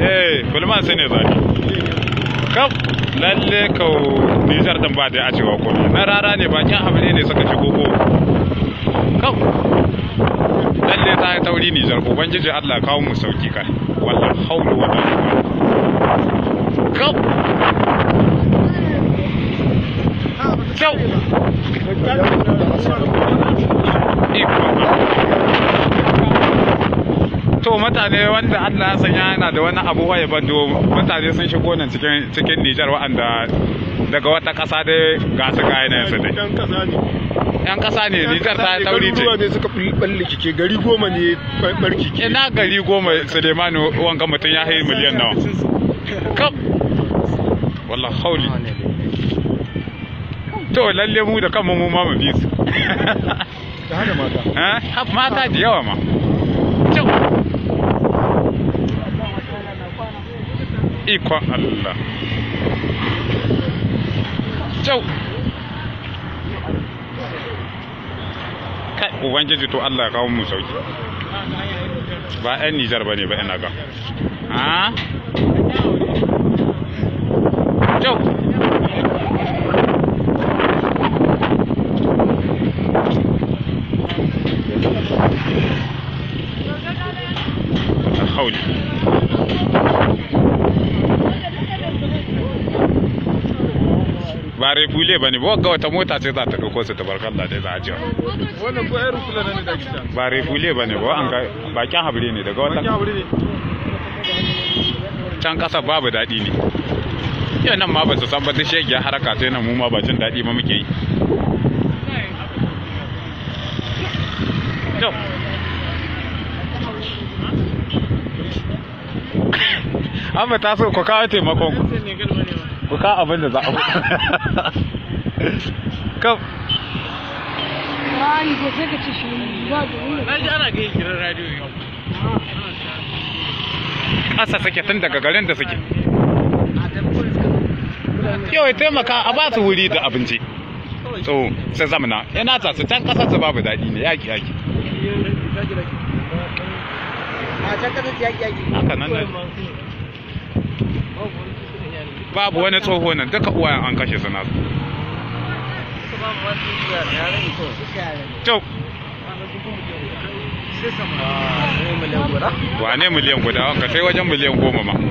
eh bulman sai ne zani kaf lalle kau Nijar din ba da a cewa ko na rara ne bakin habire ne suka shigo ko kaf lalle ta yi tauri Nijar ubangiji Allah ya kawo mu sauki kai wallahi haulu wala kaf Kyau. To mutane wanda Allah ya sanya yana da wani abu waye bando mutane sun shigo nan cikin cikin Nijar waɗanda daga wata ƙasa dai ga su ga yanayin su dai. Yan kasa ne. Yan ƙasa ne Nijar ta tauri ce. Garuruwa ne suka balle kike gari goma ne barki ke. Ina gari goma Sulemanu wanga mutum ya hayi miliyan nawa. Kap. Wallah hauli. To lalle mu da kanmu mu ma mu bi su. Da hada mata. Eh, mata da yawa ma. Kyau. Ikon Allah. Kyau. Kai, Ubangiji to Allah ya kawo mu sauki. Ba 'yan Nijar ba ne ba ina ga. Ha? Kyau. الحول ba refule ba ne ba ga wata mota ce za ta ɗauko su tabarkalla dai za a jiwa Wannan ko ayar kula ne da gida. ba refule ba ne ba an ga bakin habire ne daga Wani wata abu ne. can ƙasa babu daɗi ne yau nan ma ba su san ba ta shegiya haraka ta nan mu ma ba jin daɗi ma muke yi Yau. an ba ta so ku kawo taimakon ku ku kawo abin da za a kam Rani ko sai ka ci shi ba da wani. Na ji ana ga kiran radio yau. ƙasa suke tun daga garin da suke yau ya taimaka a ba su wuri da abinci so sai zamana yana ta su can ƙasar su babu daɗi ne yaki yaki A can kasar yaki yaki. haka nan ne babu wani tsoho nan duka uwayen an kashe su nasu to wane miliyan guda wanka sai wajen miliyan goma ma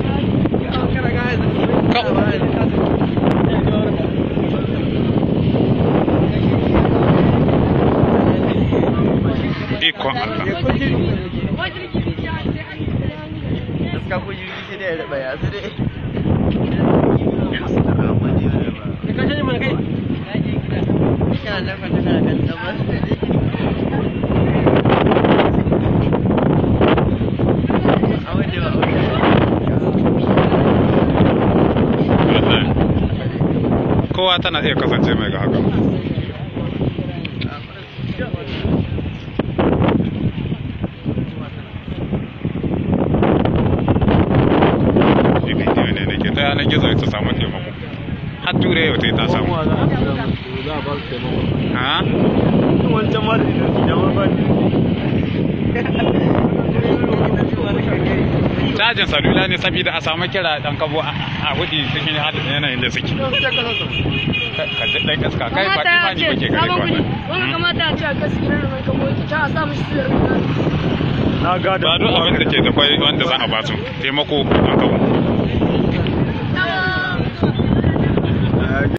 ikon Allah Gaska ko jirgi sai da ya raba ya sai dai. Kana nan fa tana kan tsabar. A wanda ba kowa tana iya kasance mai ga haka bidiyo ne da ke ta yanar gizo ta samu taimako har turai yau ta samu Za a ba su taimako. ha Wancan ma da idoki da ma ba cajin salula ne saboda a samu kira dan kabo a a hudi cikin halin yanayin da suke ka ji dan iska kai ba Kamata ya imani ce, bake gare sabon ka kuɗi. Wani kamata ya ce a gaskiya mai kamo ta a sa mishi sirri. Na gada. ba duk abin da ke da kwai wanda za a ba su taimako dan kabo